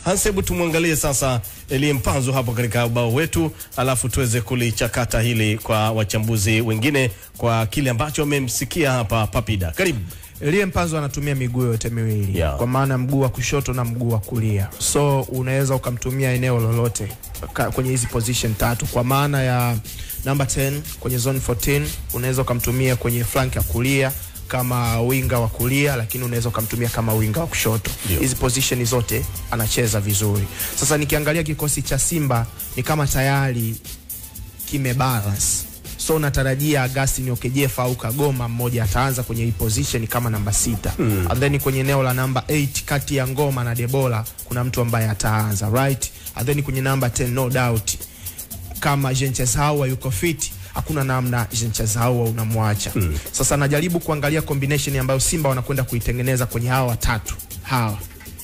Hans, hebu tumwangalie sasa Elie Mpanzu hapo katika ubao wetu, alafu tuweze kulichakata hili kwa wachambuzi wengine kwa kile ambacho wamemsikia hapa Papida. Karibu. Elie Mpanzu anatumia miguu yote miwili Yeah. kwa maana mguu wa kushoto na mguu wa kulia, so unaweza ukamtumia eneo lolote ka- kwenye hizi position tatu, kwa maana ya number 10 kwenye zone 14 unaweza ukamtumia kwenye flank ya kulia kama winga wa kulia, lakini unaweza ukamtumia kama winga wa kushoto. Ndio. Hizi position zote anacheza vizuri. Sasa nikiangalia kikosi cha Simba ni kama tayari kimebalance so natarajia Agustin Okejefa au Kagoma mmoja ataanza kwenye hii position kama namba sita mm. and then kwenye eneo la namba 8 kati ya Ngoma na Debola kuna mtu ambaye ataanza right and then kwenye namba 10 no doubt kama Jenchez Hawa yuko fit hakuna namna Jenchez Hawa unamwacha mm. Sasa najaribu kuangalia combination ambayo Simba wanakwenda kuitengeneza kwenye hawa watatu hawa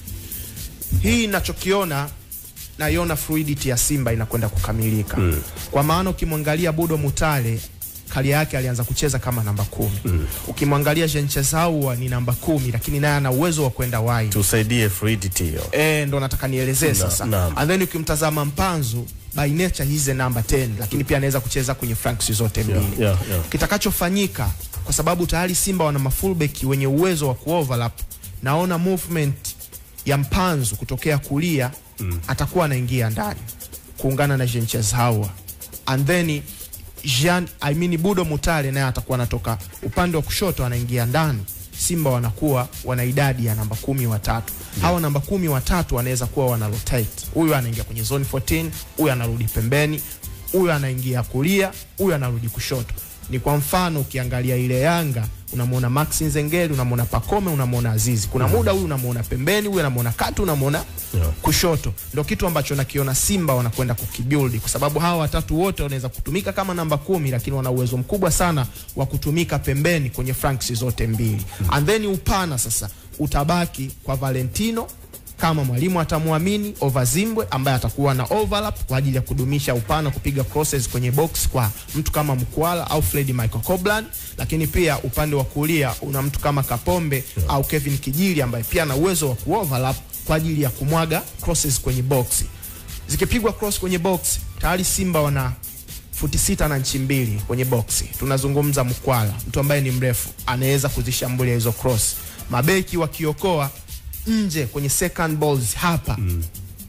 hii nachokiona naiona fluidity ya Simba inakwenda kukamilika mm. kwa maana ukimwangalia Budo Mutale karia yake alianza kucheza kama namba kumi mm. ukimwangalia Jenchezaua ni namba kumi lakini naye ana uwezo wa kwenda wide Tusaidie fluidity hiyo. eh, ndo nataka nielezee sasa naam. and then ukimtazama Mpanzu by nature he's a number 10 lakini pia anaweza kucheza kwenye flanks zote mbili yeah, yeah. kitakachofanyika kwa sababu tayari Simba wana mafullback wenye uwezo wa kuoverlap, naona movement ya Mpanzu kutokea kulia mm. atakuwa anaingia ndani kuungana na Jenchez Hawa and then Jean, I mean Budo Mutale naye atakuwa anatoka upande wa kushoto anaingia ndani. Simba wanakuwa wana idadi ya namba kumi watatu yeah. Hawa namba kumi watatu wanaweza kuwa wana rotate, huyu anaingia kwenye zone 14, huyu anarudi pembeni, huyu anaingia kulia, huyu anarudi kushoto. Ni kwa mfano ukiangalia ile Yanga unamwona Max Nzengeli, unamwona Pakome, unamwona Azizi. Kuna muda huyu unamwona pembeni, huyu unamwona kati, unamwona Yeah. kushoto. Ndio kitu ambacho nakiona Simba wanakwenda kukibuild, kwa sababu hawa watatu wote wanaweza kutumika kama namba kumi, lakini wana uwezo mkubwa sana wa kutumika pembeni kwenye flanks zote mbili. And then upana sasa utabaki kwa Valentino kama mwalimu atamwamini over Zimbwe ambaye atakuwa na overlap kwa ajili ya kudumisha upana, kupiga crosses kwenye box kwa mtu kama Mkwala au Fred Michael Coblan, lakini pia upande wa kulia una mtu kama Kapombe au Kevin Kijili ambaye pia ana uwezo wa kuoverlap kwa ajili ya kumwaga crosses kwenye box. Zikipigwa cross kwenye box, tayari Simba wana futi sita na nchi mbili kwenye boksi. Tunazungumza Mkwala, mtu ambaye ni mrefu, anaweza kuzishambulia hizo cross. Mabeki wakiokoa nje kwenye second balls hapa mm.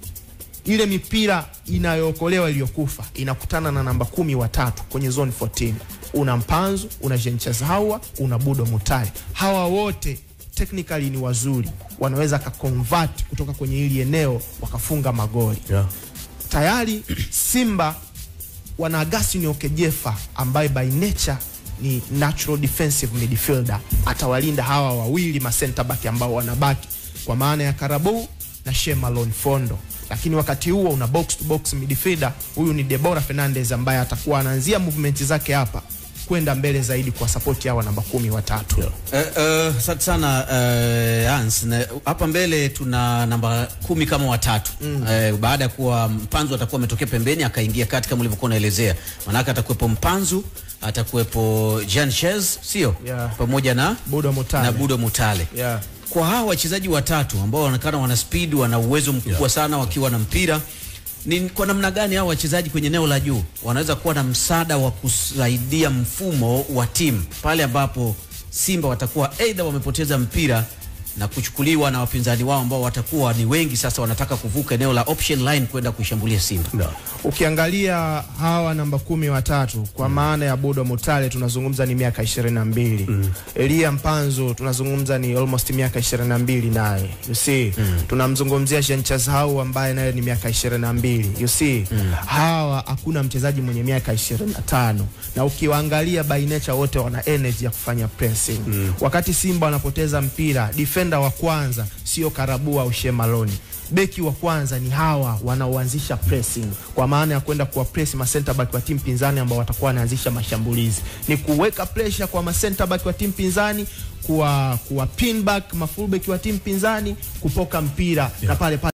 ile mipira inayookolewa iliyokufa inakutana na namba kumi watatu kwenye zone 14 una Mpanzu, una Jenchez Hawa, una Budo Mutale. Hawa wote technically ni wazuri, wanaweza kaconvert kutoka kwenye hili eneo wakafunga magoli Yeah. tayari Simba wana Augustine Okejefa ambaye by nature ni natural defensive midfielder, atawalinda hawa wawili ma center back ambao wanabaki kwa maana ya Karabou na Shemalon Fondo, lakini wakati huo una box to box midfielder, huyu ni Deborah Fernandez ambaye atakuwa anaanzia movement zake hapa kwenda mbele zaidi kwa support hawa namba kumi watatu Yeah. Eh, eh, Asante sana eh, Hans. Na hapa mbele tuna namba kumi kama watatu mm. Eh, baada ya kuwa Mpanzu atakuwa ametokea pembeni akaingia kati kama ulivyokuwa unaelezea, maanake atakuwepo Mpanzu, atakuwepo Jean Chez, sio Yeah. pamoja na Budo Mutale. na Budo Mutale Yeah. kwa hawa wachezaji watatu ambao wanaonekana wana speed, wana uwezo mkubwa Yeah. sana wakiwa na mpira, ni kwa namna gani hawa wachezaji kwenye eneo la juu wanaweza kuwa na msaada wa kusaidia mfumo wa timu pale ambapo Simba watakuwa aidha wamepoteza mpira na kuchukuliwa na wapinzani wao ambao watakuwa ni wengi, sasa wanataka kuvuka eneo la option line kwenda kuishambulia Simba. No. Ukiangalia hawa namba kumi watatu kwa maana ya Budo Mutale tunazungumza ni miaka ishirini na mbili mm. Elia Mpanzu tunazungumza ni almost miaka ishirini na mbili naye you see mm. tunamzungumzia Jenchez Hau ambaye naye ni miaka ishirini na mbili you see mm. hawa hakuna mchezaji mwenye miaka ishirini na tano na ukiwaangalia by nature wote wana energy ya kufanya pressing mm. wakati Simba wanapoteza mpira defender wa kwanza sio Karabua au Shemaloni beki wa kwanza ni hawa wanaoanzisha pressing kwa maana ya kwenda kuwa press ma center back wa timu pinzani ambao watakuwa wanaanzisha mashambulizi, ni kuweka pressure kwa ma center back wa timu pinzani, kuwa kuwa pin back ma full back wa timu pinzani, kupoka mpira na pale pale